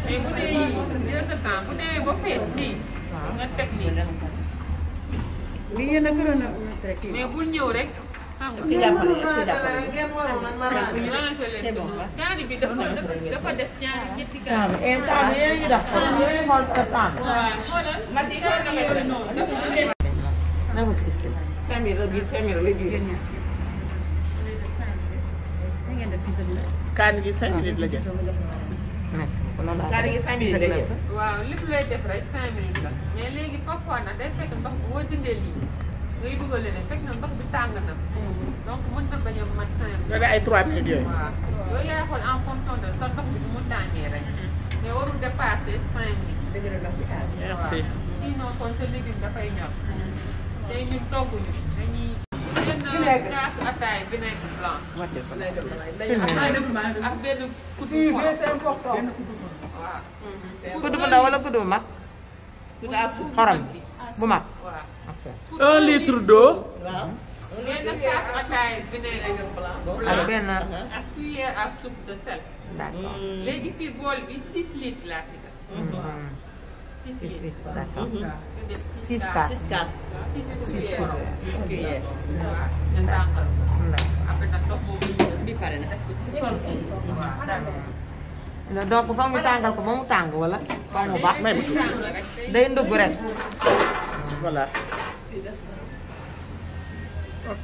mais bu dee yii dina sa temps bu demee ba fees nii nga teg nii li yéen a gënoon a teg kii. mais bul ñëw rek xam nga Est-ce que jàppale est-ce que jàppale ngeen waroon man ma raadu. ñu rangé leen ko gaani bi dafa dafa dafa des ñaari ñetti gaani et temps bi yéen a ngi def ko yéen a ngi xool temps bi. waaw xoolal ma di ko yooyu noonu dafa des na ma système. cinq mille la biir cinq mille la biir. da ngeen def fii sa dina. kaani gi cinq minutes la jël merci beaucoup loolu laa. gi cinq mille lay jël. waaw lépp looy def rek cinq minutes la mais léegi parfois nag day fekk ndox boo dindee lii ngay dugal leneen fekk na ndox bi tàng na donc mën na bañ a mat cinq minutes nga ne ay trois minutes yooyu waaw loolu yaay xool en fonction de sa ndox bi nu mu tàngee rek mais warul dépasser cinq minutes dëgg la ndox bi aar. merci sinon kon sa légume dafay ñor tey ñun togguñu dañuy jënd kaasu ataay vinaigre blanc wàccee sa ak benn kuddu xorom waaw kudd bu ndaw wala kudd bu mag. kaasu xorom bu mag. waaw ok. un litre d'eau benn kaasu ataay vinaigre ak blanc benn. ak cuillère à soupe de sel d'accord. léegi fii bool bi 6 litres laa si def 6 six litres litres d'accord. si def six tasses. six cuillères cuillères. waaw nga tàngal ko D'accord. après nag ndox boobu ñu jël bi pare na def ko si sol waaw donc foog ñu tàngal ko ba mu tàng wala. ba mu baax. may ma tuuti tàng rek day day ndugg rek. voilà ok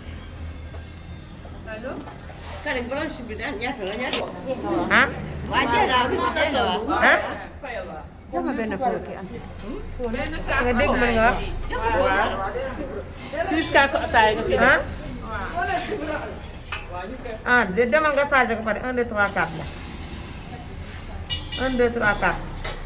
allo Karim blanche bi daal ñaata la ñaata. ah. waa Diarra bi moom la wax. ah. jox ma benn pot kii am. benn nga dégg mën nga wax. waaw six kaasu ataaya nga fi ah. ah de demal nga chargé ko pare 1 2 3 4 la. 1 2 3 4.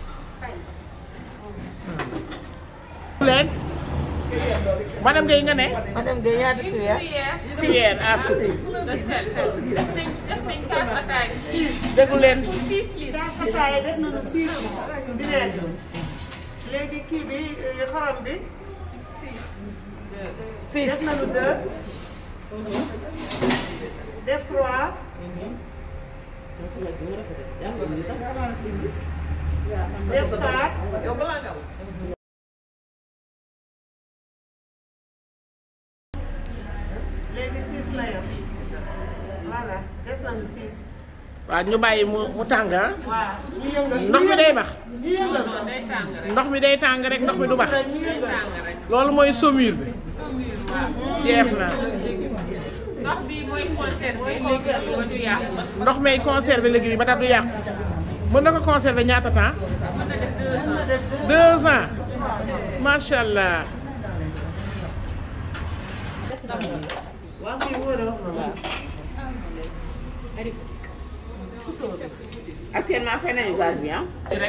leen madame Gueye nga ne madame Guèye ñaata cuillère. cuillère cuillère à soupe de sel def nañ def nañ kaas ataay six déglu leen six litres ataaya def nañu six vinaigre. léegi kii bi xorom bi. six. def nañu deux. def trois. def quatre. léegi six la yem. voilà des nañu six. waaw ñu bàyyi mu mu tàng ah waaw ñu yëngal. ndox mi day bax ñu yëngal ko. day tàng rek ndox mi day tàng rek ndox mi du bax ñu yëngal. tàng rek loolu mooy saumure bi saumure waaw jeex na ndox bi mooy conserver légumes yi ba du yàqu ndox may conserver légumes yi ba tax du yàqu mën na ko conserver ñaata temps mën na def deux ans deux ans macha allah waaw kay wóor na wax na waaw. actuellement fay nañu gaz bi ah.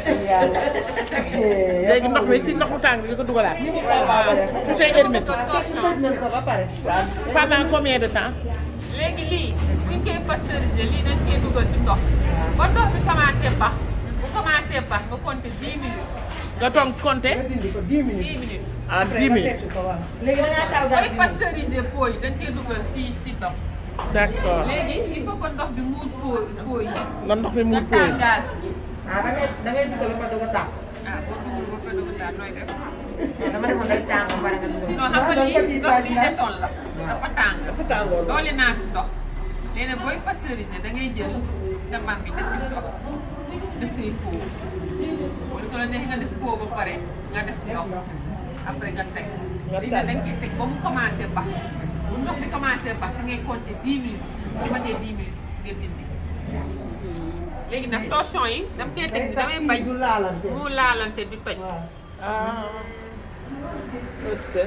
léegi ndox mi ci ndox mu tàng bi nga ko dugalaat tout est hermétique tëj nañ ko ba pare. pendant combien de temps léegi lii buñ koy pasteuriser lii dañ koy dugal ci ndox ba ndox bi commencé bax bu commencé bax nga compter 10 minutes nga toog compter nga dindi ko 10 minutes. 10 minutes ah 10 minutes ko waaw. léegi da ngaa taw daal booy pasteuriser pot yi dañ koy dugal si si ndox d'accord léegi il faut que ndox bi muur pot pot yi nga ndox mi mu nga pooy taal gaz bi ah da ngay da ngay dugal ba doog a tàq. ah boo dugal ba fa dugg daal nooy def dama demoon day tàng ba pare nga dugal. non xam nga lii ndox bi desoon la dafa tàng dafa tàngoor. doole naa si ndox nee na booy pasteuriser da ngay jël sa mbar bi def si ndox def say pot wala soo la neexee nga def pot ba pare nga def ndox après nga teg lii nag dañ koy teg ba mu commencé bax bu ndox bi commencé bax si ngay compter 10 minutes bu matee 10 minutes nga dindi léegi nag torchon yi dama koy teg bi damay bañ du laalante. mu laalante di toj waaw. ah est-ce que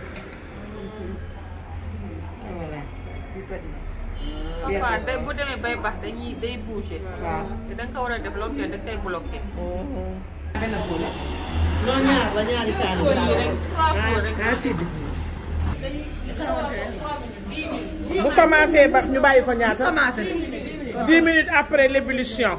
parfois day bu demee bay bax dañuy day bouger waaw. te da nga ko war a def loo xam ne da koy bloqué non ñaar la ñaari kaani. pot yi rek trois pot rek ah kii bi. bu commencé bax ñu bàyyi ko ñaata commencé 10 minutes après l'ébullition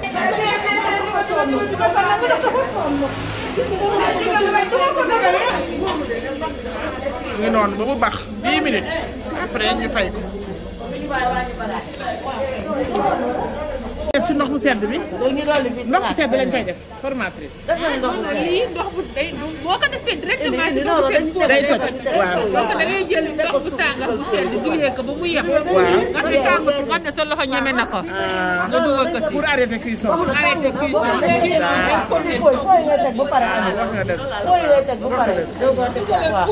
ngi noonu ba mu bax 10 minutes après ñu fay ko def ci ndox mu sedd bi léegi ñu dolli fii ndox mu sedd lañ koy def formatrice def nañu ndox mu sedd. lii ndox bu day boo ko defee directement si indi ndox noonu bu sedd dañ ko day toj waaw donc da ngay jël ndox bu tàngal bu sedd dilee ko ba mu yem. Waaw. nga fi tàng nga xam ne sa loxo ñeme na ko. nga dugal ko si pour arrêter cuisson pour arrêter cuisson bi. ci noonu dañ ko fooy fooy fooy ngay teg ba pare. wax nga dëgg fooy ngay teg ba pare. doo ko teg waaw.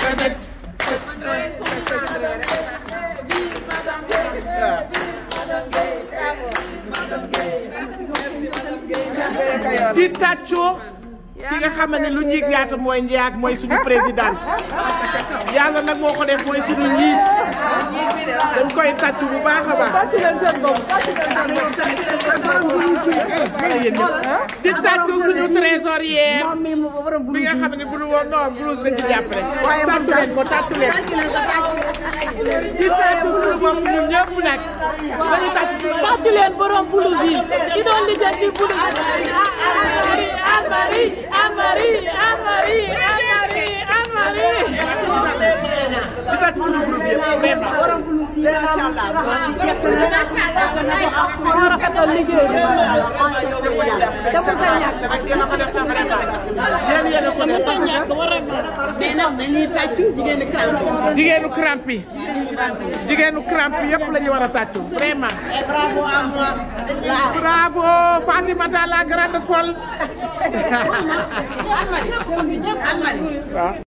di tàccoo ki nga xam ne lu njiig yaata mooy njaag mooy suñu présidente yàlla nag moo ko def mooy suñu njiit dañ koy tàccu bu baax a baax wala yéen ñëpp di tàccu suñu trésorière bi nga xam ne bu dul woon non blouse dañ ci jàppale tàccu leen ko tàccu leen di tàccu suñu bopp ñun ñëpp nag dañu tàccu suñu bopp tàccu leen borom blouse yi ki doon lijjanti blouse Anne-Marie Anne-Marie Anne-Marie Anne-Marie Anne-Marie di tàccu suñu groupe yëpp vraiment moo rafetal liggéey bi dafa ko ñàkk ak yéen a ko def sax vraiment yéen yéen a ko def dafa ñàkk war a mais nag dañuy tàccu jigéenu crampe jigéenu crampe yi jigéenu crampe yëpp la ñu war a tàccu vraiment bravo à moi bravo Fatimata la grande folle Anne-Marie waaw